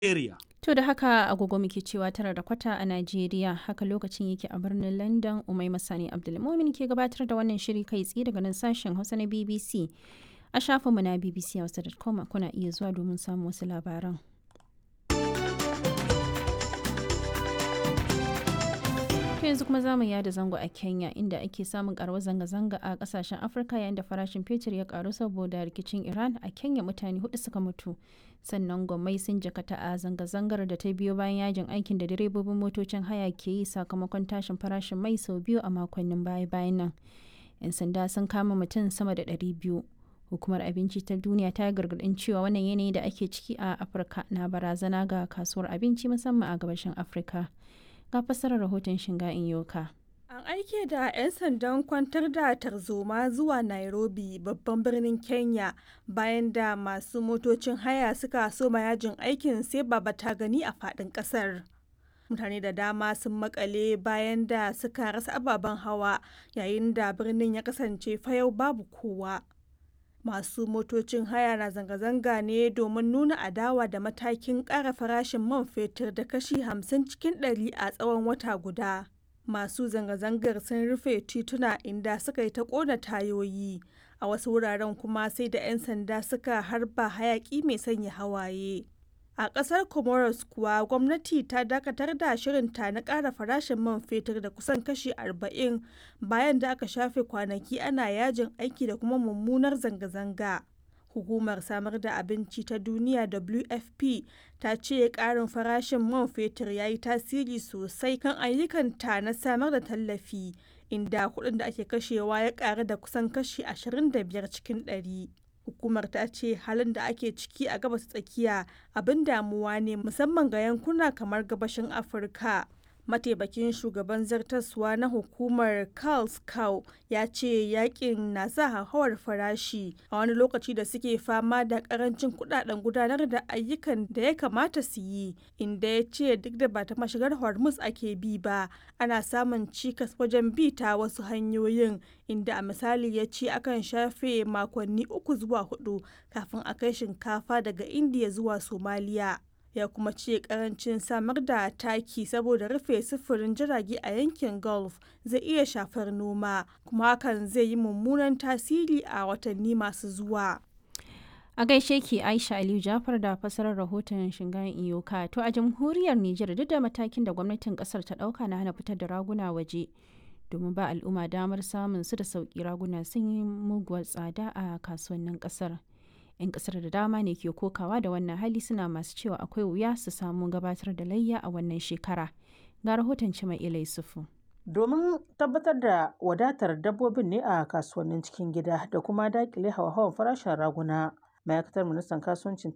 area. To da haka agogo muke cewa tara da kwata a Najeriya haka lokacin yake a birnin London Umai Masani Abdulmumin ke gabatar da wannan shiri kai tsaye daga nan sashen Hausa na BBC. A shafinmu na bbchausa.com kuna iya zuwa domin samun wasu labaran. To yanzu kuma zamu yada zango a Kenya inda ake samun karuwar zanga-zanga a kasashen Afirka yayin da farashin fetur ya karu saboda rikicin Iran a Kenya mutane hudu suka mutu. Sannan gwamnati sun jakata a zanga-zangar da ta biyo bayan yajin aikin da direbobin motocin haya ke yi sakamakon tashin farashin mai sau biyu a makonnin baya-bayan nan. 'Yan sanda sun kama mutum sama da ɗari biyu. Hukumar Abinci ta Duniya ta yi gargaɗin cewa wannan yanayi da ake ciki a Afirka na barazana ga kasuwar abinci musamman a gabashin Afirka. ga fassarar rahoton shinga in yoka. An aike da 'yan sandan kwantar da tarzoma zuwa Nairobi babban birnin Kenya bayan da masu motocin haya suka soma yajin aikin sai baba ta gani a faɗin ƙasar. Mutane da dama sun makale bayan da suka rasa ababen hawa yayin da birnin ya kasance fayau babu kowa. Masu motocin haya na zanga-zanga ne domin nuna adawa da matakin ƙara farashin man fetur da kashi 50 cikin ɗari a tsawon wata guda. Masu zanga-zangar sun rufe tituna inda suka yi ta ƙona tayoyi, a wasu wuraren kuma sai da 'yan sanda suka harba hayaƙi mai sanya hawaye. A ƙasar Comoros kuwa gwamnati ta dakatar da shirinta na ƙara farashin man fetur da kusan kashi 40 bayan da aka shafe kwanaki ana yajin aiki da kuma mummunar zanga-zanga. Hukumar samar da abinci ta duniya WFP ta ce ƙarin farashin man fetur ya yi tasiri sosai kan ayyukanta na samar da tallafi, inda kuɗin da ake kashewa ya ƙaru da kusan kashi 25 cikin ɗari. hukumar ta ce halin da ake ciki a gabas tsakiya abin damuwa ne musamman ga yankuna kamar gabashin afirka mataimakin shugaban zartaswa na hukumar carl cow ya ce yakin na sa hauhawar farashi a wani lokaci da suke fama da karancin kudaden gudanar da ayyukan da ya kamata su yi inda ya ce duk da ba ta mashigar hormuz ake bi ba ana samun cikas wajen bi ta wasu hanyoyin inda a misali ya ce akan shafe makonni uku zuwa hudu kafin a kai shinkafa daga indiya zuwa somaliya ya kuma ce karancin samar da taki saboda rufe sufurin jirage a yankin gulf zai iya shafar noma kuma hakan zai yi mummunan tasiri a watanni masu zuwa a gaishe ki aisha aliyu jafar da fasarar rahoton shingayen iyoka to a jamhuriyar nijar duk da matakin da gwamnatin kasar ta dauka na hana fitar da raguna waje domin ba al'umma damar samun su da sauki raguna sun yi muguwar tsada a kasuwannin kasar 'yan kasar da dama ne ke kokawa da wannan hali suna masu cewa akwai wuya su samu gabatar da layya a wannan shekara ga rahoton cima ilai sufu domin tabbatar da wadatar dabbobin ne a kasuwannin cikin gida da kuma dakile hawa-hawan farashin raguna ma'aikatar ministan kasuwancin